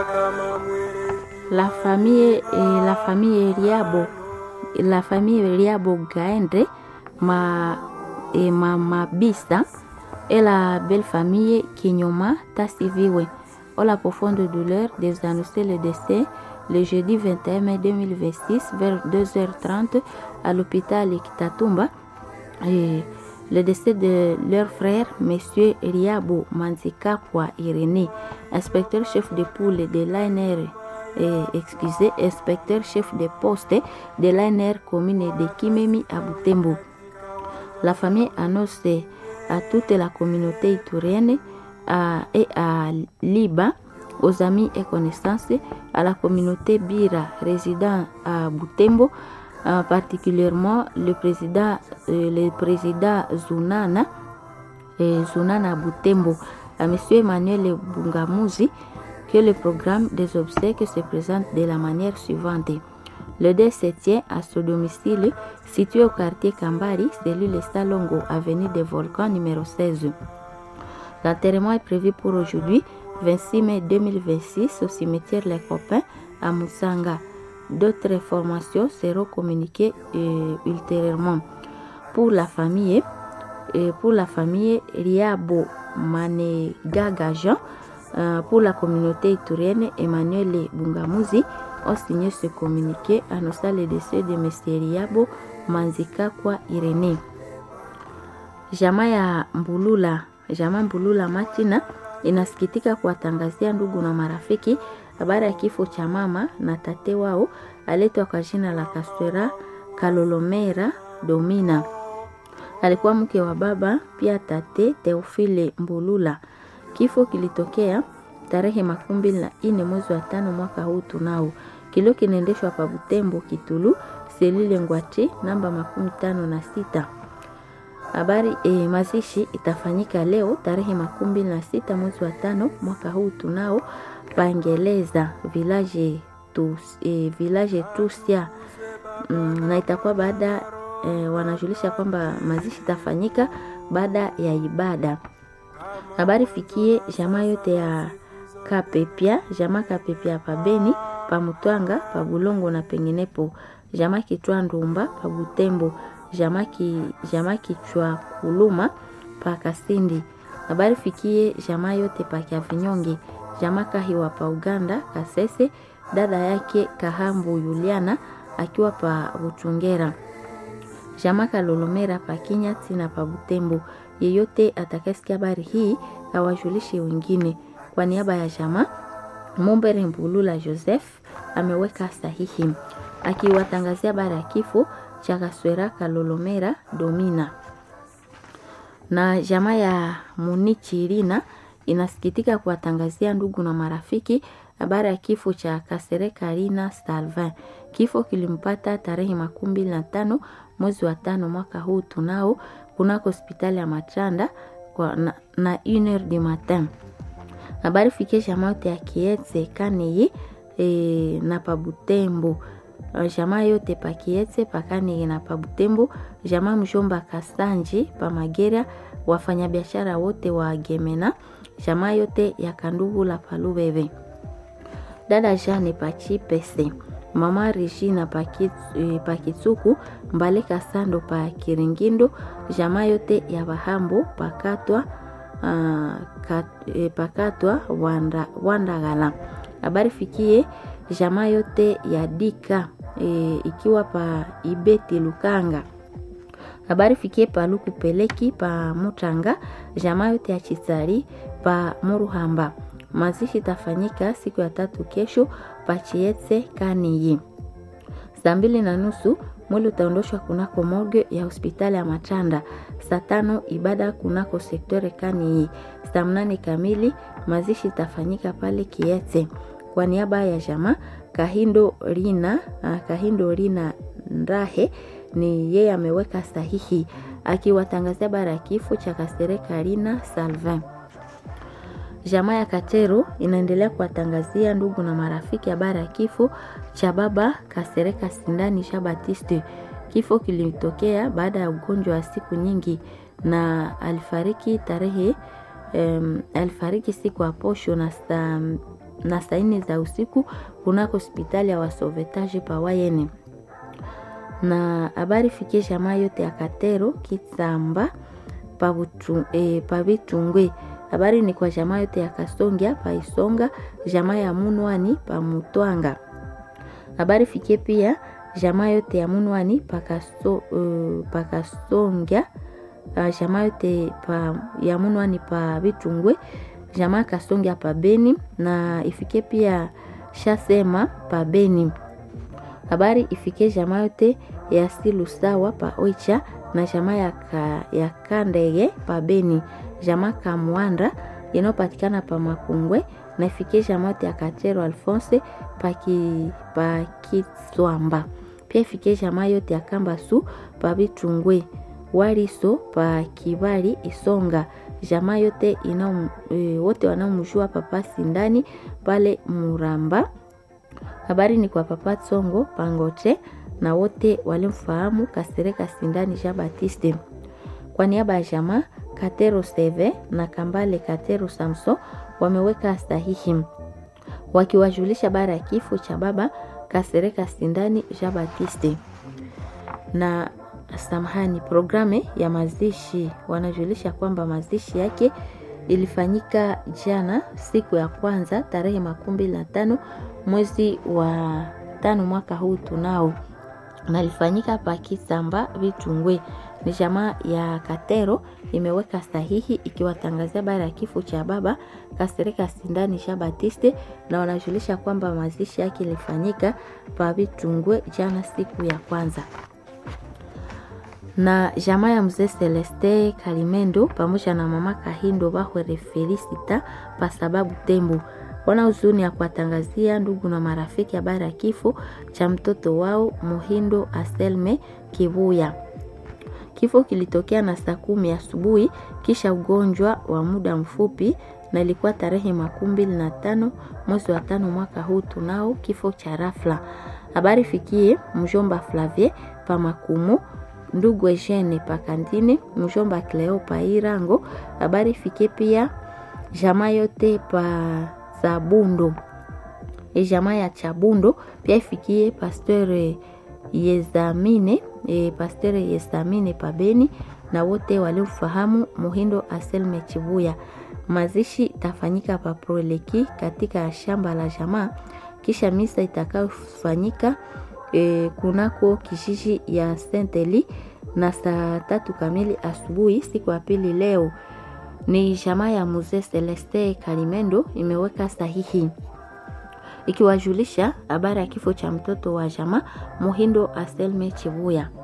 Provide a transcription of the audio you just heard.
La famille, eh, la famille Riabo, la famille Riabo Gaendre, ma, eh, mama Bisa et la belle famille Kinyoma Tassiviwe ont la profonde douleur de vous annoncer le décès le jeudi 21 mai 2026 vers 2h30 à l'hôpital Kitatumba. Et le décès de leur frère, M. Riabo Manzikapwa Irénée, inspecteur chef de poule de l'ANR, et, excusez, inspecteur chef de poste de l'ANR commune de Kimemi à Butembo. La famille annonce à toute la communauté itourienne à, et à Liba, aux amis et connaissances, à la communauté Bira résident à Butembo, euh, particulièrement le président, euh, le président Zunana, euh, Zunana Butembo, à M. Emmanuel Bungamuzi, que le programme des obsèques se présente de la manière suivante. Le décès tient à son domicile situé au quartier Kambari, cellule Salongo, avenue des Volcans numéro 16. L'enterrement est prévu pour aujourd'hui, 26 mai 2026, au cimetière Les Copains à Moussanga. D'autres informations seront communiquées euh, ultérieurement. Pour la famille, euh, pour la famille Riabo Manegaga Jean, euh, pour la communauté iturienne, Emmanuel Bungamuzi ont signé ce communiqué annonçant le décès de M. Riabo Manzika kwa Irene. Jamaa ya Mbulula, jamaa Mbulula Matina inasikitika kuwatangazia ndugu na marafiki habari ya kifo cha mama na tate wao aletwa kwa jina la Kaswera Kalolomera Domina. Alikuwa mke wa baba pia tate Teofile Mbulula. Kifo kilitokea tarehe makumi mbili na nne mwezi wa tano mwaka huu tunao. Kilio kinaendeshwa pa Butembo Kitulu selile Ngwache namba makumi tano na sita. Habari e, mazishi itafanyika leo tarehe makumi mbili na sita mwezi wa tano mwaka huu tunao Pangeleza village tu, e, village Tusia mm, na itakuwa baada e, wanajulisha kwamba mazishi itafanyika baada ya ibada. Habari fikie jamaa yote ya Kapepia, jamaa Kapepia pa Beni, pa Mutwanga, pa Bulongo na penginepo, jamaa Kitwa Ndumba pa Butembo, jamaa ki, jamaa Kichwa Kuluma pa Kasindi. Habari fikie jamaa yote pa Kiavinyonge, jamaa Kahiwa pa Uganda, Kasese, dada yake Kahambu Yuliana akiwa pa Buchungera. Jamaa Kalolomera pa Kinyati na pa Butembo. Yeyote atakayesikia habari hii awajulishe wengine. Kwa niaba ya jamaa Mumbere Mbulula Joseph ameweka sahihi akiwatangazia habari ya kifo cha Kaswera Kalolomera Domina. Na jamaa ya Munichi Irina inasikitika kuwatangazia ndugu na marafiki habari ya kifo cha Kasereka Rina Salvin. Kifo kilimpata tarehe makumi mbili na tano mwezi wa tano mwaka huu tunao kunako hospitali ya Machanda kwa na, na 1 du matin. Habari fikie jamaa yote ya Kietse Kaneye e, na Pabutembo jamaa yote pa Kietse Pakaneye na Pabutembo, jamaa mjomba Kasanji pa Magera, wafanyabiashara wote wa Gemena, jamaa yote ya Kandugu la Palubebe, dada Jane Pachipese mama Regina Pakitsuku Mbale Kasando pa Kiringindo, jamaa yote ya Bahambo pakatwa uh, kat, e, pakatwa wanda, Wandagala. Habari fikie jamaa yote ya Dika e, ikiwa pa Ibeti Lukanga. Habari fikie pa Luku Peleki pa Mutanga, jamaa yote ya Chisari pa Muruhamba. Mazishi tafanyika siku ya tatu kesho Pachietse Kaniyi. Saa mbili na nusu mwili utaondoshwa kunako morgue ya hospitali ya Machanda. Saa tano ibada kunako sektore Kaniyi. Saa mnane kamili mazishi itafanyika pale Kietse. Kwa niaba ya jamaa Kahindo Rina, Kahindo Rina Ndahe ni yeye ameweka sahihi akiwatangazia bara ya kifo cha Kasereka Rina Salvin. Jamaa ya Katero inaendelea kuwatangazia ndugu na marafiki habari ya kifo cha baba Kasereka Sindani Jean Baptiste. Kifo kilitokea baada ya ugonjwa wa siku nyingi na alifariki tarehe um, alifariki siku ya posho na saa na saa nne za usiku kunako hospitali ya wasovetage pawayene na habari fikie jamaa yote ya Katero Kitsamba pavitungwe e, habari ni kwa jamaa yote ya Kasongia paisonga jamaa ya Munwani pa Mutwanga. Habari fikie pia jamaa yote ya Munwani pakaso, uh, pakasongia uh, jamaa yote pa, ya Munwani pa Vitungwe jamaa Kasongia pa Beni na ifike pia Shasema pa Beni. Habari ifike jamaa yote ya Silusawa pa Oicha na jamaa ya, ka, ya Kandege pa Beni jamaa Kamwanda inayopatikana pa Makungwe na ifike jamaa yote ya Katero Alphonse paki pa Kiswamba. Pia ifike jamaa yote ya Kambasu pa Bitungwe Waliso pa Kibali Isonga jamaa yote ina e, wote wanaomjua papa Sindani pale Muramba. Habari ni kwa papa Tsongo Pangote na wote walimfahamu Kasereka Sindani Jean Baptiste. Kwa niaba ya jamaa Katero Seve na Kambale Katero Samson wameweka sahihi wakiwajulisha bara ya kifo cha baba Kasereka Sindani Jean Baptiste. Na samahani, programe ya mazishi wanajulisha kwamba mazishi yake ilifanyika jana siku ya kwanza tarehe makumi mbili na tano mwezi wa tano mwaka huu tunao na ilifanyika pa Kisamba Vitungwe. Ni jamaa ya Katero imeweka sahihi ikiwatangazia bara ya kifo cha baba Kasereka Sindani Jean Baptiste, na wanajulisha kwamba mazishi yake ilifanyika pa Vitungwe jana siku ya kwanza na jamaa ya mzee Celeste Kalimendo pamoja na mama Kahindo Bahwere Felicita pa sababu Tembo wana huzuni ya kuwatangazia ndugu na marafiki habari ya kifo cha mtoto wao Muhindo Aselme Kivuya. Kifo kilitokea na saa kumi asubuhi kisha ugonjwa wa muda mfupi, na ilikuwa tarehe makumi mbili na tano mwezi wa tano mwaka huu tunao kifo cha rafla. Habari fikie mjomba Flavie pa Makumu ndugu Eugene Pakandine, mjomba Cleo pa Irango. Habari fikie pia jamaa yote pa Zabundo, e jamaa ya Chabundo pia ifikie pasteur Yezamine e, pasteur Yezamine pa Beni na wote waliofahamu Muhindo Aselme Chibuya. Mazishi itafanyika pa Proleki katika shamba la jamaa, kisha misa itakayofanyika e, kunako kijiji ya Senteli na saa tatu kamili asubuhi siku ya pili. Leo ni jamaa ya mzee Celeste Kalimendo imeweka sahihi ikiwajulisha habari ya kifo cha mtoto wa jamaa Muhindo Aselme Chibuya.